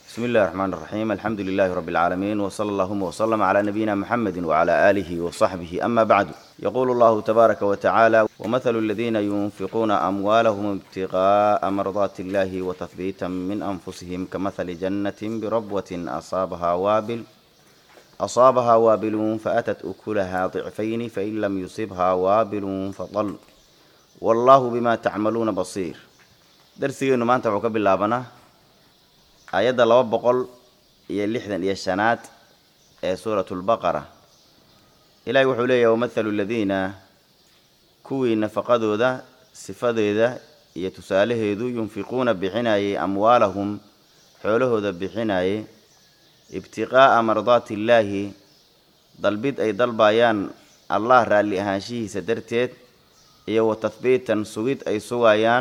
بسم الله الرحمن الرحيم الحمد لله رب العالمين وصلى اللهم وسلم على نبينا محمد وعلى آله وصحبه أما بعد يقول الله تبارك وتعالى ومثل الذين ينفقون أموالهم ابتغاء مرضات الله وتثبيتا من أنفسهم كمثل جنة بربوة أصابها وابل أصابها وابل فأتت أكلها ضعفين فإن لم يصبها وابل فطل والله بما تعملون بصير درسيgeenu maanta wuxuu ka bilaabanaa aayadda laba boqol iyo lixdan iyo shanaad ee suuratu lbaqara ilaahay wuxuu leeyahy wamathalu ladiina kuwii nafaqadooda sifadeeda iyo tusaalaheedu yunfiquuna bixinayay amwaalahum xoolahooda bixinayay ibtiqaa'a mardaati illaahi dalbid ay dalbayaan allah raalli ahaanshihiisa darteed iyo wa tahbiitan sugid ay sugayaan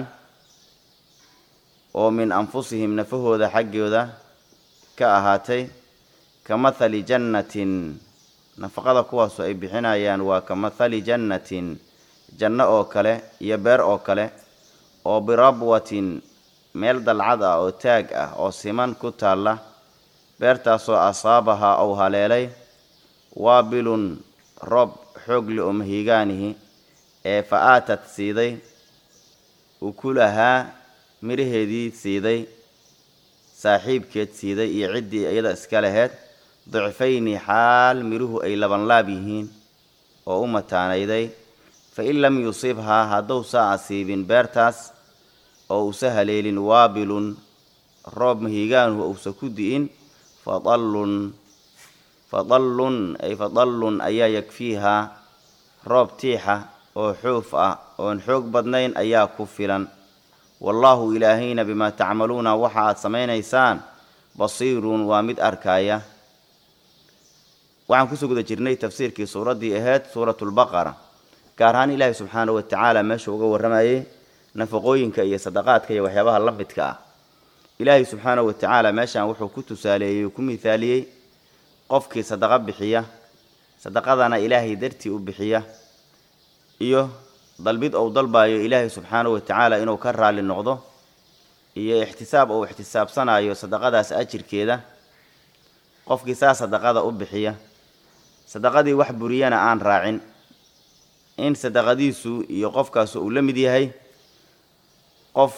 oo min anfusihim nafahooda xaggooda ka ahaatay ka mathali jannatin nafaqada kuwaasu ay bixinayaan waa ka mathali jannatin janno oo kale iyo beer oo kale oo birabwatin meel dalcad ah oo taag ah oo siman ku taalla beertaasoo asaabahaa ou haleelay waabilun roob xoogli oo mahiigaanihi ee fa aatad siiday ukulahaa midhaheedii siiday saaxiibkeed siiday iyo ciddii iyada iska laheyd dicfayni xaal midhuhu ay labanlaab yihiin oo u mataanayday fa in lam yusibhaa haddowsa asiibin beertaas oo uusa haleelin waabilun roob mahiigaanuhu uusa ku di'in fadallun fadallun ay fadallun ayaa yakfiihaa roob tiixa oo xuuf ah oon xoog badnayn ayaa ku filan wallaahu ilaahayna bimaa tacmaluuna waxa aad samaynaysaan basiirun waa mid arkaaya waxaan kusoo guda jirnay tafsiirkii suuraddii ahayd suuratulbaqara gaar ahaan ilaahay subxaana wa tacaala meesha uga warramayay nafaqooyinka iyo sadaqaadka iyo waxyaabaha la midka ah ilaahay subxaana wa tacaala meeshaan wuxuu ku tusaaleeyey oo ku mithaaliyey qofkii sadaqo bixiya sadaqadana ilaahay dartii u bixiya iyo dalbid ou dalbayo ilaahay subxaanahu wa tacaala inuu ka raalli noqdo iyo ixtisaab ou ixtisaabsanayo sadaqadaas ajirkeeda qofkii saa sadaqada u bixiya sadaqadii wax buriyana aan raacin in sadaqadiisu iyo qofkaasu uu la mid yahay qof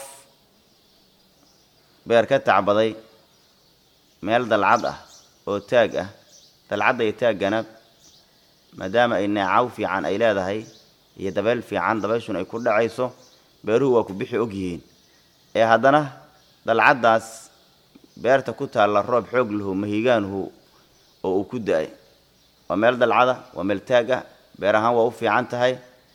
beer ka tacbaday meel dalcad ah oo taag ah dalcadda iyo taaggana maadaama ay neecaw fiican ay leedahay iyo dabeel fiican dabeeshun ay ku dhacayso beeruhu waa ku bixi og yihiin ee haddana dalcaddaas beerta ku taalla roob xoog lahu mahiigaanuhu oo uu ku da-ay waa meel dalcada waa meel taag ah beer ahaan waa u fiican tahay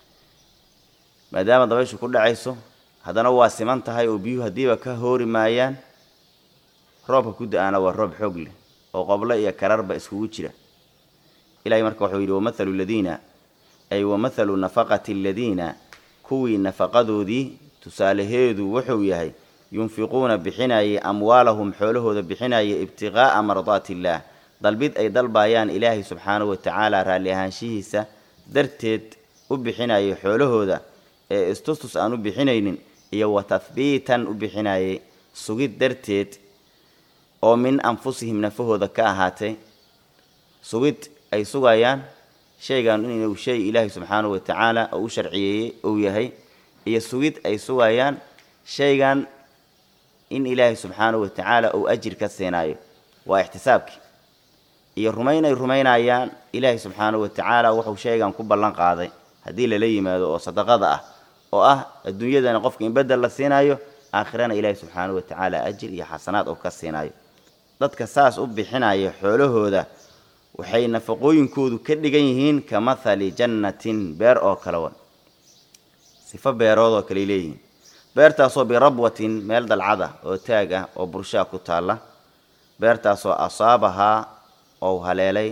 maadaama dabeyshu ku dhacayso haddana waa siman tahay oo biyuhu haddiiba ka hoori maayaan roobka ku da-aana waa roob xoog leh oo qoblo iyo kararba iskugu jira ilahay marka wuxuu yidhi wamathalu ladiina ay wamathalu nafaqati aladiina kuwii nafaqadoodii tusaalaheedu wuxuu yahay yunfiquuna bixinayay amwaalahum xoolahooda bixinaya ibtiqaa'a mardaati illaah dalbid ay dalbayaan ilaahay subxaanahu wa tacaala raalli ahaanshihiisa darteed u bixinayay xoolahooda ee istustus aan u bixinaynin iyo wa tahbiitan u bixinayay sugid darteed oo min anfusihim nafahooda ka ahaatay sugid ay sugayaan shaygan inuu shay ilaahay subxaanahu wa tacaala oo u sharciyeeyey uu yahay iyo sugid ay sugayaan shaygan in ilaahay subxaanahu wa tacaala uu ajir ka siinaayo waa ixtisaabkii iyo rumayn ay rumaynayaan ilaahay subxaanahu wa tacaala wuxuu shaygan ku ballan qaaday haddii lala yimaado oo sadaqada ah oo ah adduunyadana qofka in bedel la siinaayo aakhirana ilaahay subxaanahu wa tacaala ajir iyo xasanaad uu ka siinaayo dadka saas u bixinaya xoolahooda waxay nafaqooyinkoodu ka dhigan yihiin ka mathali jannatin beer oo kale wa sifo beerood oo kaley leeyihiin beertaasoo birabwatin meel dalcada oo taag ah oo burshaa ku taalla beertaasoo asaabahaa ou haleelay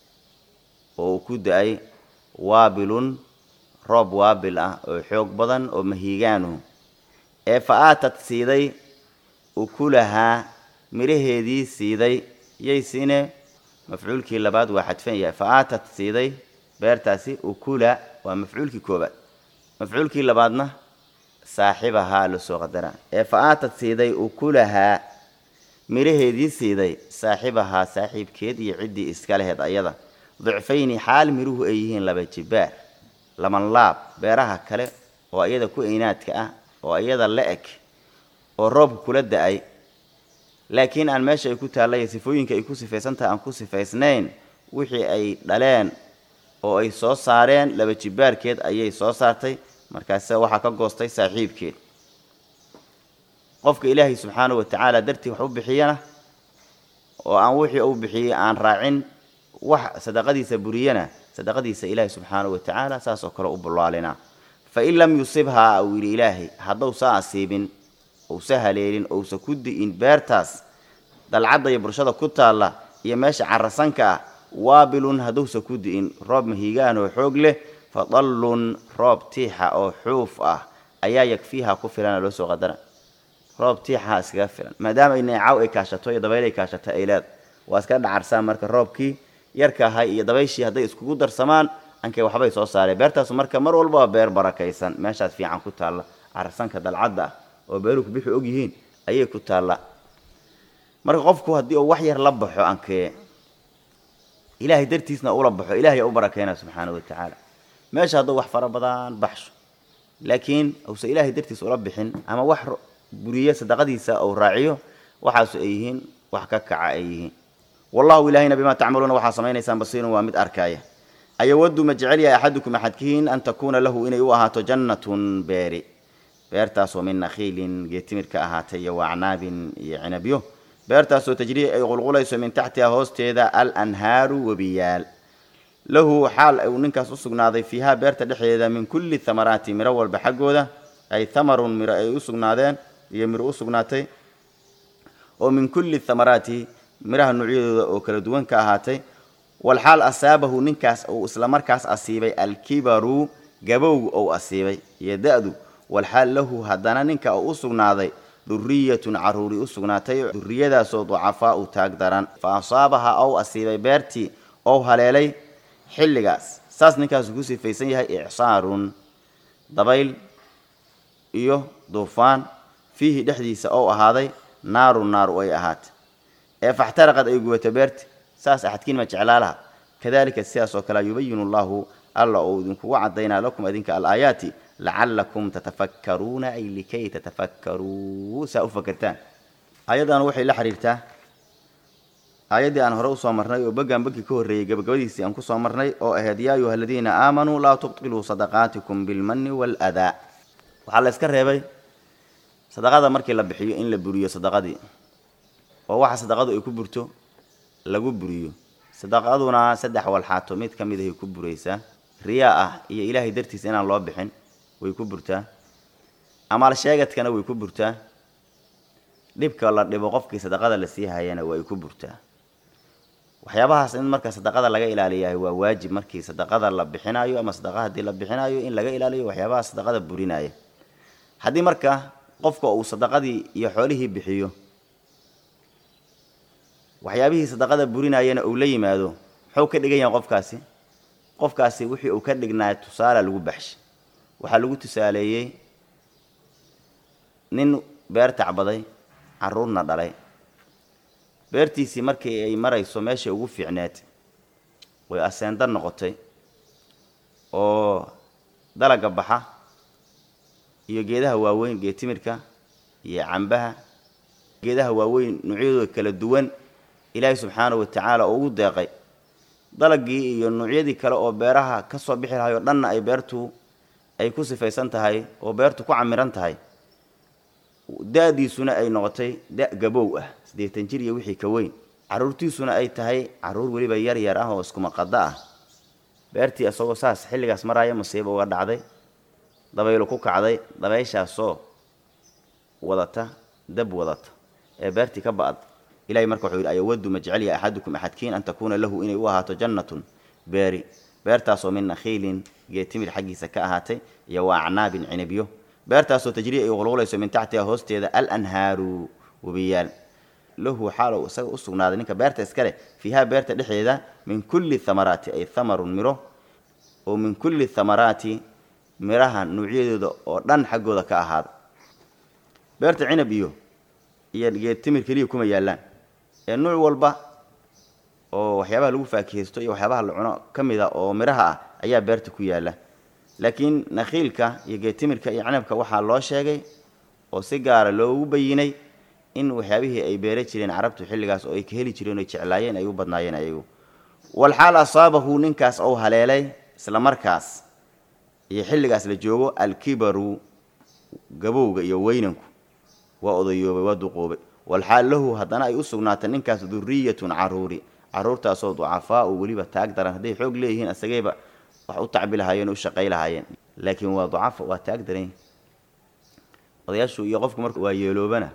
oo uu ku da-ay waabilun roob waabil ah oo xoog badan oo mahiigaanuhu ee fa aatad siiday ukulahaa midhaheedii siiday yay siine mafcuulkii labaad waa xadfan yahay fa aatad siiday beertaasi ukula waa mafcuulkii koobaad mafcuulkii labaadna saaxibahaa lasoo qadara ee fa aatad siiday ukulahaa miraheedii siiday saaxibahaa saaxiibkeed iyo ciddii iska leheed ayada dicfayni xaal miruhu ay yihiin laba jibaar laman laab beeraha kale oo iyada ku eynaadka ah oo iyada la eg oo roobka kula da-ay laakiin aan meesha ay ku taallay sifooyinka ay ku sifaysan tahay aan ku sifaysnayn wixii ay dhaleen oo ay soo saareen laba jibaarkeed ayay soo saartay markaase waxaa ka goostay saaxiibkeed qofka ilaahay subxaanahu watacaala dartii wax u bixiyana oo aan wixii uu bixiyey aan raacin wax sadaqadiisa buriyana sadaqadiisa ilaahay subxaanahu watacaala saas oo kale u bullaalinaa fa in lam yusibhaa uu yidhi ilaahay haddowsa asiibin ousa haleelin ousa ku di'in beertaas dalcadda iyo bulshada ku taalla iyo meesha carasanka ah waabilun haddowsa ku di'in roob mahiigaan oo xoog leh fa dallun roob tiixa oo xuuf ah ayaa yakfiiha ku filana loo soo qadara roob tiixaha iskaga filan maadaama neecaw ay kaashato iyo dabayl ay kaashato ay leed waa iska dhacarsaan marka roobkii yarka ahay iyo dabayshii hadday iskugu darsamaan ankay waxbay soo saareen beertaasu marka mar walba waa beer barakaysan meeshaas fiican ku taalla carsanka dalcadda ah oo beeruhu kubixi og yihiin ayay ku taalla marka qofku haddii uu wax yar la baxo ankee ilaahay dartiisna ula baxo ilahay u barakeyna subxaana wa tacaala meesha hadduu wax fara badan baxsho laakiin uusa ilaahay dartiis ula bixin ama wax buriye sadaqadiisa uu raaciyo waxaasu ay yihiin wax ka kaca ay yihiin wallahu ilaahayna bimaa tacmaluuna waxaa samaynaysaan basiirun waa mid arkaaya ayawadu ma jecel yahay axadukum axadkiin an takuuna lahu inay u ahaato jannatun beeri beertaasoo min nakhiilin geetimir ka ahaatay iyo waacnaabin iyo cinabyo beertaasoo tajrii ay qulqulayso min taxtiha hoosteeda alanhaaru webiyaal lahu xaal uu ninkaas u sugnaaday fiiha beerta dhexdeeda min kulli thamaraati miro walba xaggooda ay thamarun miro ay u sugnaadeen iyo miro u sugnaatay oo min kulli thamaraati miraha noocyadooda oo kala duwan ka ahaatay walxaal asaabahu ninkaas uu islamarkaas asiibay alkibaru gabowg ou asiibay iyo da-du walxaal lahu haddana ninka uu u sugnaaday duriyatun caruuri u sugnaatay duriyadaasoo ducafaa u taag daran fa asaabaha ou asiibay beertii ou haleelay xilligaas saas ninkaasu ku sifaysan yahay icsaarun dabayl iyo duufaan fiihi dhexdiisa ou ahaaday naarun naaru ay ahaatay ee faxtaraqad ay gubato beerti saas axadkiin ma jeclaa laha kadalika sidaas oo kale yubayinu llahu alla uu idinkugu cadaynaa lakum idinka alaayaati lacalakum tatafakkaruuna ay likay tatafakkaruu saa u fakertaan aayaddan waxay la xiriirtaa aayaddii aan hore usoo marnay oo beggan beggi ka horreeyey gabagabadiisii aan kusoo marnay oo ahayd yaa ayuha aladiina aamanuu laa tubtiluu sadaqaatikum bilmanni waaladaa waxaa la iska reebay sadaqada markii la bixiyo in la buriyo sadaqadii oo waxa sadaqadu ay ku burto lagu buriyo sadaqaduna saddex walxaato mid ka mid ahay ku buraysaa riyaa ah iyo ilaahay dartiis inaan loo bixin way ku burtaa amaal sheegadkana way ku burtaa dhibka la dhibo qofkii sadaqada la sii hayana way ku burtaa waxyaabahaas in marka sadaqada laga ilaaliyahay waa waajib markii sadaqada la bixinayo ama sadaqa haddii la bixinayo in laga ilaaliyo waxyaabaha sadaqada burinaya haddii marka qofka uu sadaqadii iyo xoolihii bixiyo waxyaabihii sadaqada burinayana uu la yimaado muxuu ka dhigan yahay qofkaasi qofkaasi wixii uu ka dhignaa tusaale lagu baxshay waxaa lagu tusaaleeyey nin beer tacbaday caruurna dhalay beertiisii markii ay marayso meeshay ugu fiicneed way aseenda noqotay oo dalaga baxa iyo geedaha waaweyn geetimirka iyo cambaha geedaha waaweyn noocyadooda kala duwan ilaahay subxaanahu watacaala oo ugu deeqay dalagii iyo noocyadii kale oo beeraha ka soo bixi lahay oo dhanna ay beertu ay ku sifaysan tahay oo beertu ku camiran tahay da-diisuna ay noqotay da gabow ah siddeetan jir iyo wixii ka weyn carruurtiisuna ay tahay carruur weliba yar yar ah oo iskumaqada ah beertii isagoo saas xilligaas maraaya masiibo uga dhacday dabaylu ku kacday dabayshaasoo wadata dab wadata ee beertii ka ba-ad ilahay marka wuxuu yidhi ayawadu ma jecelya axadukum axadkiin an takuuna lahu inay u ahaato jannatun beeri beertaasoo min nakhiilin geetimir xaggiisa ka ahaatay iyo wa acnaabin cinibyo beertaasoo tajrii ay qulqulayso min taxtiha hoosteeda alanhaaru webiyaal lahu xaalow isaga u sugnaaday ninka beerta iskale fiiha beerta dhexdeeda min kulli thamaraati ay thamarun miro oo min kulli thamaraati miraha nuucyadooda oo dhan xaggooda ka ahaada beerta cinab iyo iyo geed timir keliya kuma yaallaan ee nuuc walba oo waxyaabaha lagu faakihaysto iyo waxyaabaha la cuno ka mid a oo midhaha ah ayaa beerta ku yaalla laakiin nakhiilka iyo geedtimirka iyo canabka waxaa loo sheegay oo si gaara loogu bayinay in waxyaabihii ay beera jireen carabtu xilligaas oo ay ka heli jireen oy jeclaayeen ay u badnaayeen ayagu walxaal asaabahu ninkaas ou haleelay isla markaas iyo xilligaas la joogo alkibaru gabowga iyo weynanku waa odayoobay waa duqoobay walxaal lahu haddana ay u sugnaatay ninkaas duriyatun caruuri caruurtaasoo ducafaau weliba taag daran hadday xoog leeyihiin asagayba wax u tacbi lahaayeen o u shaqay lahaayeen laakiin waa ducafa waa taag daran odayaashu iyo qofku marka waa yeeloobana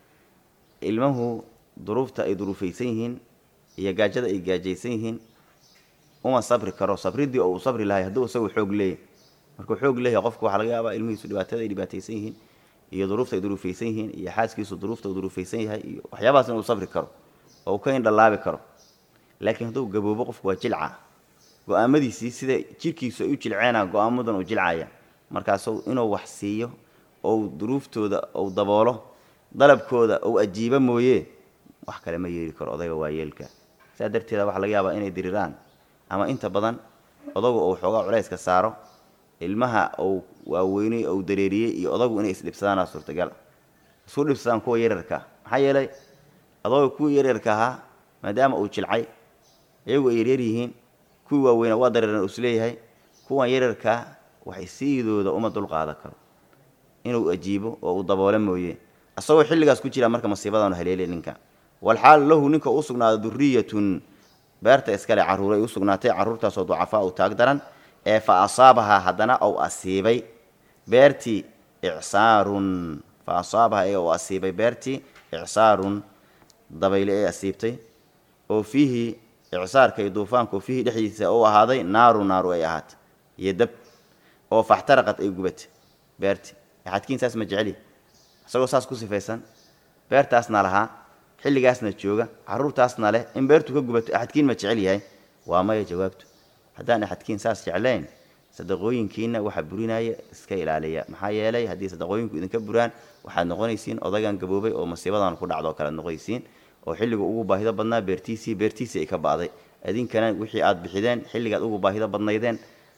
ilmuhu duruufta ay duruufaysan yihiin iyo gaajada ay gaajaysan yihiin uma sabri karo sabridii oo uu sabri lahay hadduu isagu xoog leeyahy markuu xoog leeyahay qofku waxaa laga yaabaa ilmihiisu dhibaatada ay dhibaataysan yihiin iyo duruufta ay duruufaysan yihiin iyo xaaskiisu duruufta uu duruufaysan yahay iyo waxyaabahaas inuu sabri karo oo uu ka indhalaabi karo laakiin hadduu gaboobo qofku waa jilca go-aamadiisii sida jirkiisu ay u jilceena go-aamadan uu jilcaya markaasu inuu wax siiyo ou duruuftooda ou daboolo dalabkooda ou ajiibo mooye wax kale ma yeeli karo odayga waayeelka saa darteeda waxaa laga yaabaa inay diriraan ama inta badan odagu ou xoogaa culayska saaro ilmaha ou waaweyney ou dareeriyey iyo odagu inay isdhibsadaana suurtagal isku dhibsadaan kuwa yaryarka maxaa yeelay adooga kuwii yaryarka ahaa maadaama uu jilcay iyagu ay yaryar yihiin kuwii waaweynaa waa dareeran isleeyahay kuwan yaryarkaa waxay siidooda uma dulqaadan karo inuu ajiibo oo uu daboolo mooye isagoo xilligaas ku jira marka masiibadaanu haleelay ninka walxaal lahu ninka u sugnaaday duriyatun beerta iskale carruuray u sugnaatay carruurtaasoo ducafaa u taag daran ee fa asaabahaa haddana ou asiibay beertii icsaarun fa asaabahaa ee uu asiibay beertii icsaarun dabayle ee asiibtay oo fiihi icsaarka iyo duufaanka oo fiihi dhexdiisa u ahaaday naaru naaru ay ahaatay iyo dab oo faxtaraqad ay gubatay beertii axadkiin saas ma jeceli isagoo saas ku sifaysan beertaasna lahaa xilligaasna jooga carruurtaasna leh in beertu ka gubato axadkiin ma jecel yahay waa maya jawaabtu haddaan axadkiin saas jeclayn sadaqooyinkiina waxa burinaya iska ilaaliya maxaa yeelay haddii sadaqooyinku idinka buraan waxaad noqonaysiin odagan gaboobay oo masiibadan ku dhacdo kalead noqonaysiin oo xilliga ugu baahido badnaa beertiisii beertiisii ay ka ba'day idinkana wixii aad bixideen xilligaad ugu baahido badnaydeen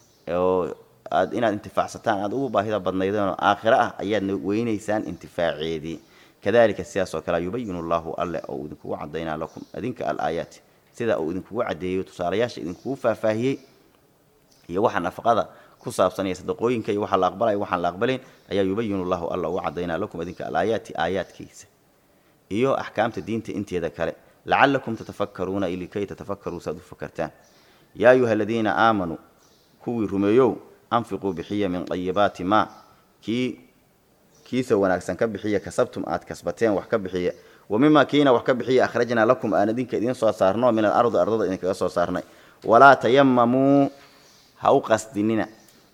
oo aad inaad intifaacsataan aad ugu baahida badnaydeen oo aakhiro ah ayaad weynaysaan intifaaceedii kadalika sidaas oo kale yubayinu allahu alle oo idinkugu cadaynaa lakum adinka alaayaati sida uu idinkugu cadeeyo tusaalayaasha idinkugu faahfaahiyey iyo waxa nafaqada ku saabsan iyo sadaqooyinka iyo waxa la aqbalay waxaan la aqbalayn ayaa yubayinu llahu alla ugu cadaynaa lakum adinka alaayaati aayaadkiisa iyo axkaamta diinta inteeda kale lacalakum tatafakkaruuna likay tatafakkaruu saad u fakartaan yaa ayuha aladiina aamanuu kuwii rumeeyow anfiquu bixiya min ayibaati maa kii kiisa wanaagsan ka bixiya kasabtum aad kasbateen wax ka bixiya wa mima kiina wax ka bixiya akhrajnaa lakum aan idinka idiin soo saarno min alardi ardada idinkaga soo saarnay walaa tayamamuu ha u qasdinina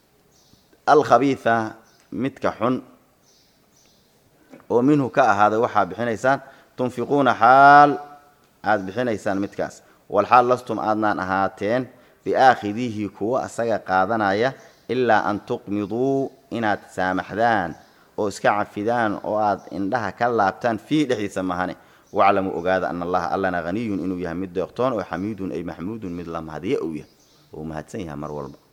alkhabiida midka xun oo minhu ka ahaaday waxaa bixinaysaan tunfiquuna xaal aad bixinaysaan midkaas walxaal lastum aadnaan ahaateen biaakhidiihi kuwa asaga qaadanaya ilaa an tuqmiduu inaad saamaxdaan oo iska cafidaan oo aad indhaha ka laabtaan fiihi dhexdiisa mahane waclamuu ogaada ana allaha allana haniyun inuu yahay mid deeqtoon oo xamiidun ay maxmuudun mid la mahadiye uu yahay oo mahadsan yahay mar walba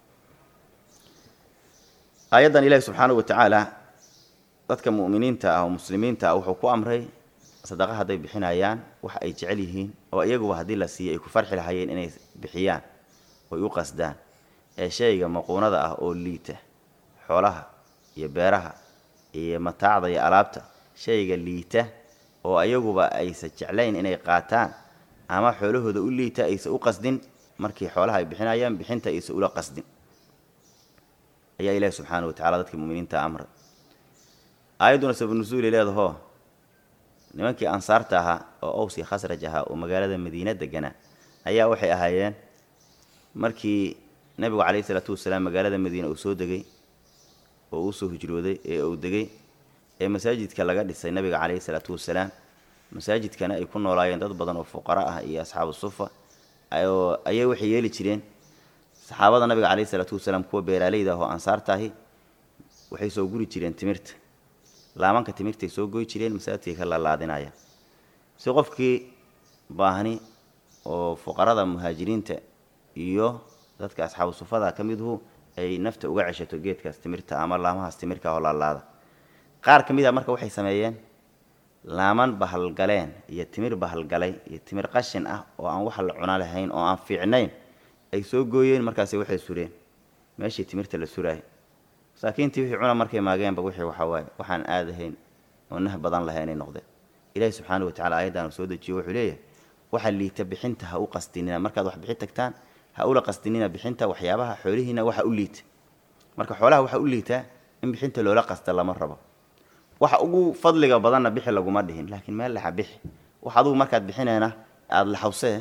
aayaddan ilaahi subxaanahu wa tacaala dadka mu'miniinta ah oo muslimiinta ah wuxuu ku amray sadaqa hadday bixinayaan wax ay jecel yihiin oo iyaguba haddii la siiyo ay ku farxi lahayeen inay bixiyaan oy u qasdaan ee shayga maquunada ah oo liita xoolaha iyo beeraha iyo mataacda iyo alaabta shayga liita oo ayaguba aysa jeclayn inay qaataan ama xoolahooda u liita aysa u qasdin markii xoolaha ay bixinayaan bixinta aysa ula qasdin ayaa ilaahi subxaana wa tacala dadkii muminiinta amray aayadduna sabanusuuli leedahoo nimankii ansaarta ahaa oo owsi khasraj ahaa oo magaalada madiina deganaa ayaa waxay ahaayeen markii nebigu calayhi isalaatu wasalaam magaalada madiina uu soo degay oo uu soo hijrooday ee uu degay ee masaajidka laga dhisay nabiga calayhi isalaatu wasalaam masaajidkana ay ku noolaayeen dad badan oo fuqara ah iyo asxaabu sufa ayay waxay yeeli jireen saxaabada nabiga calayhi isalaatu wasalaam kuwa beeraaleyda ah oo ansaarta ahi waxay soo guri jireen timirta laamanka timirtay soo goy jireen masaajidkay ka laalaadinayaan si qofkii baahni oo fuqarada muhaajiriinta iyo dadka asxaabu sufada ka midhu ay nafta uga ceshato geedkaas timirta ama laamahaas timirka oo laalaada qaar ka mid a marka waxay sameeyeen laaman bahalgaleen iyo timir bahalgalay iyo timir qashin ah oo aan wax la cuna lahayn oo aan fiicnayn ay soo gooyeen markaasi waxay sureen meeshii timirta la suraayay masaakiintii wixii cuna markay maageenba wixii waxaa waaye waxaan aadahayn oo nah badan lahaynay noqdeen ilaahi subxaana wa tacala ayaddaanu soo dejiyo wuxuu leeyahay waxa liita bixinta ha u qasdinina markaad wax bixin tagtaan ha ula qasdinina bixinta waxyaabaha xoolihiina waxa u liita marka xoolaha waxa u liitaa in bixinta loola qasta lama rabo waxa ugu fadliga badanna bixi laguma dhihin laakiin meel lexa bixi wax adugu markaad bixinayna aada laxawsee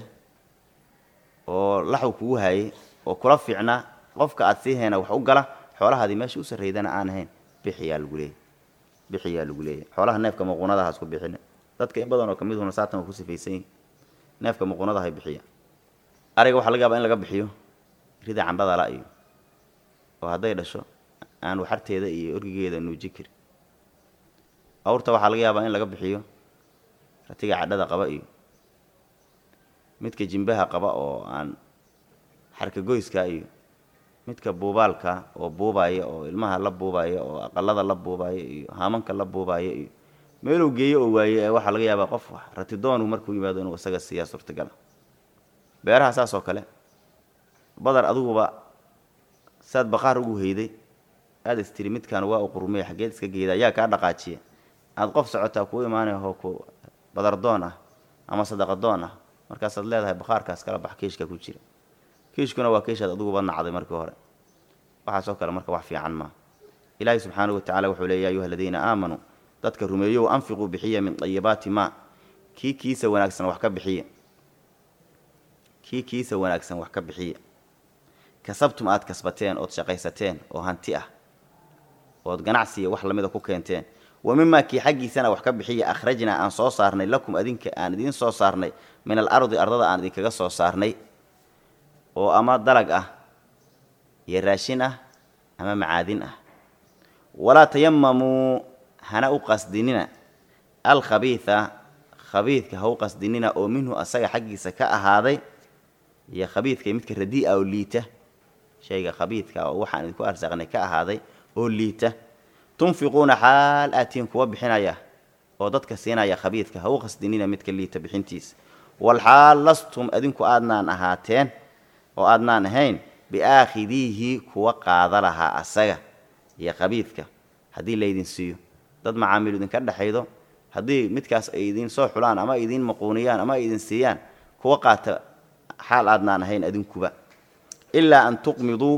oo laxw kugu haayay oo kula fiicnaa qofka aad sii hayna wax u gala xoolahaadii meesha u sarraydana aan ahayn bixiyaa lagu leeyahy bixiyaa lagu leeyahy xoolaha neefka muquunadaha isku bixina dadka in badan oo ka midhuna saatan waa ku sifaysan yihin neefka muquunadahay bixiya ariga waxaa laga yaabaa in laga bixiyo rida cambadala iyo oo hadday dhasho aan waxarteeda iyo orgigeeda nuuji karin awrta waxaa laga yaabaa in laga bixiyo ratiga cadhada qaba iyo midka jimbaha qaba oo aan xarka goyska iyo midka buubaalka oo buubaya oo ilmaha la buubaya oo aqalada la buubaya iyo haamanka la buubaya iyo meeluu geeyo oo waaye ee waxaa laga yaabaa qof ratidoonu markuu yimaado inuu isaga siiyaa suurtagala beeraha saas oo kale badar adiguba saad baqaar ugu heyday aada istiri midkaan waa u qurmey xaggeed iska geeda ayaa kaa dhaqaajiya aada qof socotaa kuu imaanay oo ku badardoon ah ama sadaqadoon ah markaasaad leedahay baqaarkaas kala bax kiishka ku jira kiishkuna waa kiishaad adiguba nacday markii hore waxaasoo kale marka wax fiican maa ilaahi subxaanahu wa tacala wuxuu leey ya ayuha aladiina aamanuu dadka rumeeyow anfiquu bixiya min dayibaati maa kii kiisa wanaagsan wax ka bixiya kii kiisa wanaagsan wax ka bixiya kasabtum aada kasbateen ood shaqaysateen oo hanti ah ood ganacsiya wax lamida ku keenteen wa mimaa kii xaggiisana wax ka bixiya akhrajnaa aan soo saarnay lakum adinka aan idiin soo saarnay min alardi ardada aan idinkaga soo saarnay oo ama dalag ah iyo raashin ah ama macaadin ah walaa tayamamuu hana u qasdinina alkhabiida khabiidka ha u qasdinina oo minhu asaga xaggiisa ka ahaaday iyo khabiidka midka radii'a oo liita shayga khabiidka oo waxaan idinku arsaaqnay ka ahaaday oo liita tunfiquuna xaal aatiin kuwa bixinaya oo dadka siinaya khabiidka ha u qasdinina midka liita bixintiisa walxaal lastum adinku aadnaan ahaateen oo aadnaan ahayn biaakhidiihi kuwa qaada lahaa asaga iyo khabiidka haddii laydin siiyo dad macaamiil idinka dhexaydo haddii midkaas ay idiin soo xulaan ama ay idiin maquuniyaan ama ay idin siiyaan kuwa qaata xaal aadnaan ahayn adinkuba ilaa an tuqmiduu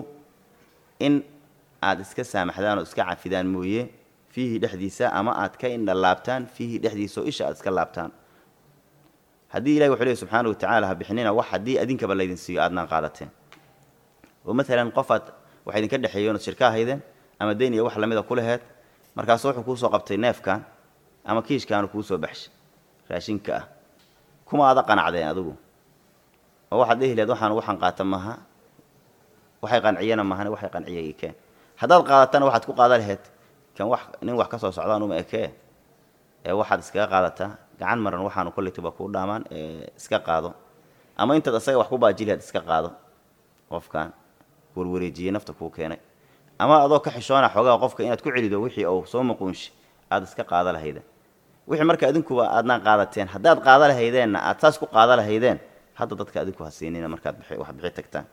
in aada iska saamaxdaan oo iska cafidaan mooye fiihi dhexdiisa ama aad ka indha laabtaan fiihi dhexdiisa oo isha aad iska laabtaan haddii ilahi wuxuu leey subxaana wa tacala ha bixinina wax haddii adinkaba laydin siiyo aadnaan qaadateen oo maalan qofaad waxa idinka dhexeeyoon ood shirka ahaydeen ama deyn iyo wax lamida ku laheed markaasu wuxuu kuusoo qabtay neefkan ama kiishkaanu kuusoo baxshay raashinka ah kuma ada qanacdeen adigu oo waxaad dhehi lehed waxaan waxaan qaata maaha waxay qanciyana mahane waxay qanciyay ikeen haddaad qaadatana waxaad ku qaada laheyd kan wax nin wax ka soo socdaan uma ekee ee waxaad iskaga qaadataa gacan maran waxaanu kollaytuba kuu dhaamaan ee iska qaado ama intaad isaga wax ku baaji laheyd iska qaado qofkan warwareejiyey nafta kuu keenay ama adoo ka xishoona xoogaa qofka inaad ku celido wixii uu soo maquunshi aada iska qaada lahayda wixii marka adinkuba aadnaan qaadateen haddaad qaada lahaydeenna aad saas ku qaada lahaydeen hadda dadka adinku ha siinina markaad wax bixi tagtaan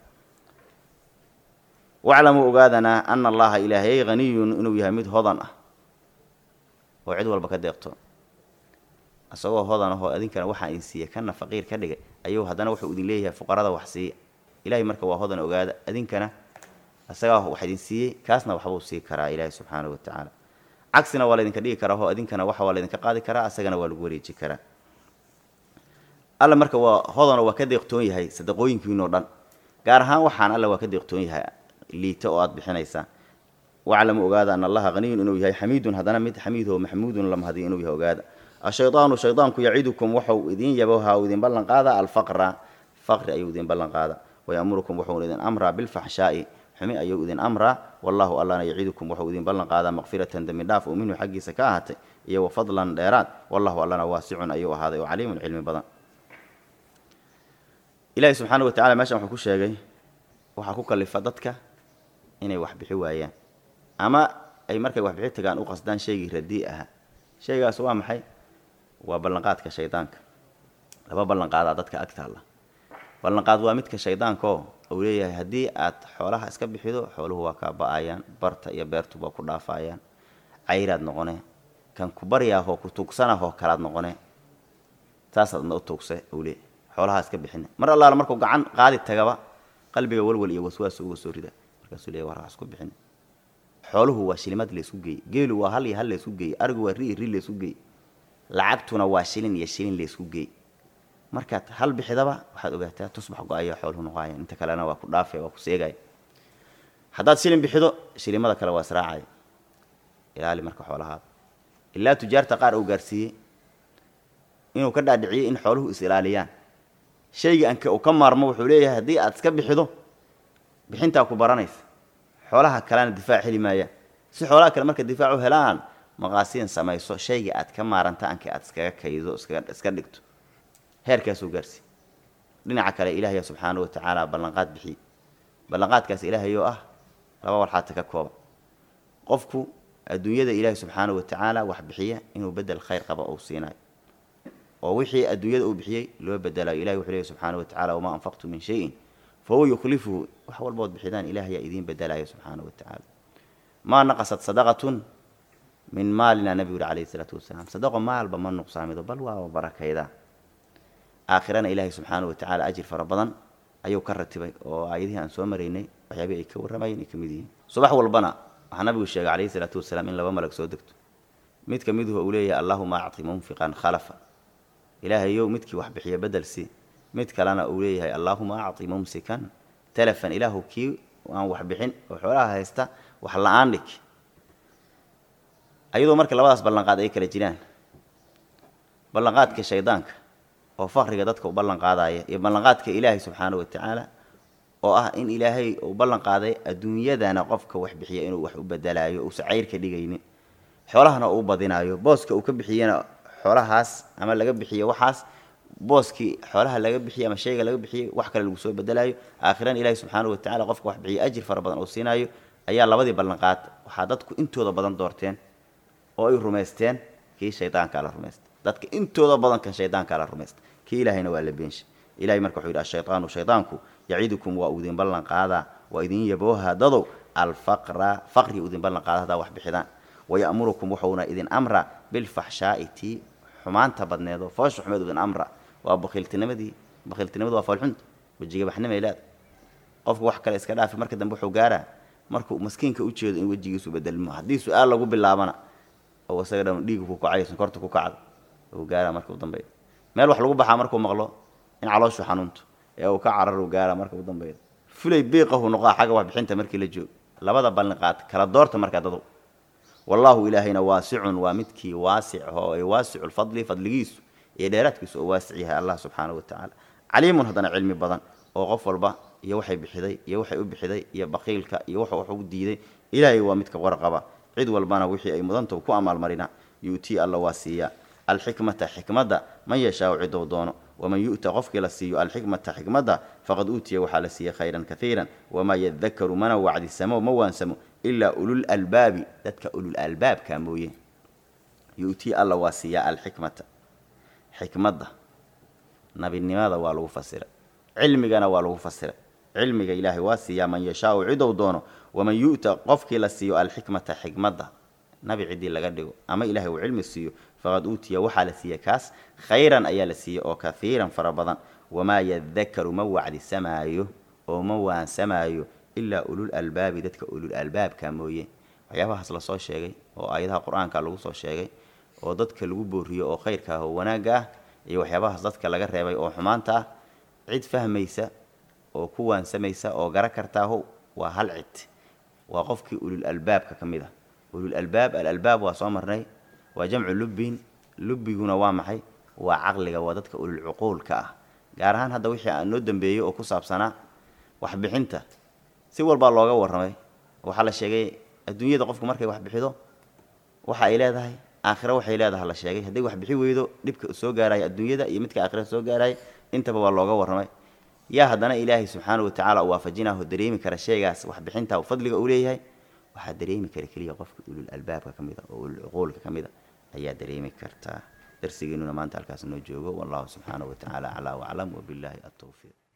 waclamuu ogaadanaa ana allaha ilaahayay haniyun inuu yahay mid hodan ah oo cid walba ka deeqto isagoo hodan ahoo idinkana waxaa idin siiya kana faqiir ka dhigay ayuu haddana wuxuu idin leeyahay fuqarada wax siiya ilahay marka waa hodan ogaada idinkana isagaa wax idin siiyey kaasna waxbuu sii karaa ilaahi subxaanahu wa tacaala cagsina waa laydinka dhigi karaa oo idinkana waxa waa laydinka qaadi karaa isagana waa lagu wareeji karaa alla marka waa hodanoo waa ka deeqtoon yahay sadaqooyinkiinoo dhan gaar ahaan waxaan alla waa ka deeqtoon yahay liita oo aada bixinaysaa waclamu ogaada ana allaha haniyun inuu yahay xamiidun haddana mid xamiidoo maxmuudun la mahadiyo inuu yahay ogaada ashaydaanu shaydaanku yacidukum waxau idin yaboha u idin ballan qaada alfaqra faqri ayuu idin ballan qaada wayamurukum wuxuuna idin amraa bilfaxshaa'i xumi ayuu idin amraa wallahu allana yaciidukum wuxuu idin ballan qaadaa maqfiratan dembi dhaaf oo minhu xaggiisa ka ahaatay iyo wa fadlan dheeraad wallahu allana waasicun ayuu ahaaday oo caliimun cilmi badan ilaahi subxaana wa tacala meeshan wuxuu ku sheegay waxaa ku kalifa dadka inay wax bixi waayaan ama ay markay waxbixi tagaan u qasdaan shaygii radii ahaa shaygaas waa maxay waa ballanqaadka shaydaanka laba ballanqaadaa dadka ag taalla ballanqaad waa midka shaydaankaoo uu leeyahay haddii aad xoolaha iska bixido xooluhu waa kaa ba-ayaan barta iyo beertuba ku dhaafayaan cayraad noqone kan ku baryaahoo ku tuugsanahoo kalaad noqone saasaadna u tuugse uu leeyahay xoolaha iska bixina mar allaala markuu gacan qaadi tagaba qalbiga walwal iyo waswaas uga soo rida markaasuu leeyahy war wax isku bixin xooluhu waa shilimad laysku geeyey geelu waa hal iyo hal laysku geeyey arigu waa ri iyo ri laysku geeyey lacagtuna waa shilin iyo shilin laysku geeyey markaad hal bixidaba waxaad ogaataa tusbax go-aya xooluhu noqoaya inta kalena waa ku dhaafaya waa ku seegaya haddaad shilin bixido shilimada kale waa israacaya ilaali marka xoolahaada ilaa tujaarta qaar uu gaarsiiyey inuu ka dhaadhiciyey in xooluhu is ilaaliyaan shayga anka uu ka maarmo wuxuu leeyahay haddii aad iska bixido bixintaa ku baranaysa xoolaha kalena difaac heli maayaan si xoolaha kale marka difaac u helaan maqaasiin samayso shayga aad ka maaranta anka aad iskaga kaydo iskaga iska dhigto heerkaasuu gaarsiiy dhinaca kale ilaahaya subxaana wa tacaala ballanqaad bixiye ballanqaadkaas ilaahayoo ah laba walxaata ka kooba qofku adduunyada ilaahay subxaana wa tacaala wax bixiya inuu bedel khayr qaba uu siinayo oo wixii adduunyada uu bixiyey loo bedelayo ilahi wuxuu leeyahy subxaana wa tacala wamaa anfaqtu min shayin fahuwa yukhlifuhu wax walbood bixidaan ilahayaa idiin bedelayo subxaana wa tacaala maa naqasat sadaqatun min maalina nabigu uri calayhi isalaatu wasalaam sadaqo maalba ma nuqsaamido bal waaba barakaydaa aakhirana ilaahay subxaana wa tacaala ajir fara badan ayuu ka ratibay oo aayadihii aan soo maraynay waxyaabihii ay ka warramayeen ay ka mid yihiin subax walbana waxaa nabigu sheegay calayhi isalaatu wasalaam in laba malag soo degto mid ka miduhu uu leeyahay allahuma acti munfiqan khalafa ilaahayow midkii wax bixiya bedelsi mid kalena uu leeyahay allaahuma acti mumsikan telefon ilaahu kii aan wax bixin oo xoolaha haysta wax la-aan dhig ayadoo marka labadaas ballanqaad ay kala jiraan ballanqaadka shaydaanka oo fakriga dadka u ballan qaadaya iyo ballanqaadka ilaahay subxaana wa tacaala oo ah in ilaahay uu ballan qaaday adduunyadana qofka wax bixiya inuu wax u bedelaayo uusa cayr ka dhigaynin xoolahana uu badinaayo booska uu ka bixiyana xoolahaas ama laga bixiyo waxaas booskii xoolaha laga bixiyey ama shayga laga bixiyey wax kale lagu soo bedelaayo aakhiran ilaahi subxaana wa tacala qofka wax bixiya ajir fara badan oo siinaayo ayaa labadii ballanqaad waxaa dadku intooda badan doorteen oo ay rumaysteen kii shaydaankaa la rumaysta dadka intooda badan kan shaydaankaa la rumaysta kii ilaahayna waa la beenshay ilahay marka wuxuu yidhi ashaydaanu shaydaanku yaciidukum waa uu idin ballan qaadaa waa idin yabooha dadow alfaqra faqri idin ballan qaada haddaa wax bixidaan wayamurukum wuxuuna idin amra bilfaxshaa'i tii xumaanta badneed oo foosha xumeed idin amra waa bakiiltinimadii bakiiltinimadu waa foolxunta wejiga baxnimay leeda qofku wax kale iska dhaafi marka dambe wuxuu gaaraa markuu maskiinka u jeedo in wejigiisu bedelmo haddii su-aal lagu bilaabana oo isaga dhan dhiigu ku kacay sonkorta ku kacda uu gaaraa marka u dambeeya meel wax lagu baxaa markuu maqlo in calooshu xanuunto ee uu ka carar uu gaaraa marka u dambeeya fulay biiqahu noqaa xagga waxbixinta markii la joogo labada ballanqaad kala doorta markaa dadow wallaahu ilaahayna waasicun waa midkii waasic oo ay waasicu lfadli fadligiisu iyo dheeraadkiisu oo waasic yahay allah subxaana wa tacaala caliimun haddana cilmi badan oo qof walba iyo waxay bixiday iyo waxay u bixiday iyo baqiilka iyo wuxuu wax ugu diiday ilaahay waa midka warqaba cid walbana wixii ay mudanta ku amaalmarina yu'tii alla waa siiyaa alxikmata xikmadda man yashaau cidou doono waman yu'ta qofkii la siiyo alxikmata xikmadda faqad uutiya waxaa la siiyey khayran kaiiran wamaa yadakaru mana wacdisamo ma waansamo ilaa ulul albaabi dadka ulul albaabka mooye yu'tii alla waa siiyaa alxikmata xikmadda nabinimada waa lagu fasiray cilmigana waa lagu fasiray cilmiga ilaahay waa siiyaa man yashaau cidou doono waman yu'ta qofkii la siiyo alxikmata xikmadda nabi ciddii laga dhigo ama ilahay uu cilmi siiyo faqad uutiya waxaa la siiyey kaas khayran ayaa la siiyey oo kaiiran fara badan wamaa yadakaru ma wacdisamaayo oo ma waansamaayo ilaa ulul albaabi dadka ulul albaabka mooye waxyaabahaas lasoo sheegay oo aayadaha qur-aanka lagu soo sheegay oo dadka lagu booriyo oo khayrka ah oo wanaagga ah iyo waxyaabahaas dadka laga reebay oo xumaanta ah cid fahmaysa oo ku waansamaysa oo gara kartaaho waa hal cid waa qofkii ulul albaabka ka mid ah ulul albaab alalbaab waa soo marnay waa jamcu lubbin lubbiguna waa maxay waa caqliga waa dadka ulul cuquulka ah gaar ahaan hadda wixii aan noo dambeeyey oo ku saabsanaa waxbixinta si walbaa looga warramay waxaa la sheegay adduunyada qofku markay wax bixido waxa ay leedahay aakhiro waxay leedahay la sheegay hadday wax bixi weydo dhibka soo gaaraya adduunyada iyo midka aakhira soo gaaraya intaba waa looga warramay yaa haddana ilaahay subxaana wa tacaala u waafajinaho dareemi kara shaygaas waxbixinta fadliga uu leeyahay waxaa dareemi kara keliya qofka ulul albaabka ka mida oo ulul cuquulka ka mida ayaa dareemi kartaa darsigeenuna maanta halkaas noo joogo wallahu subxaana wa tacaala aclaa waclam wabilaahi altawfiiq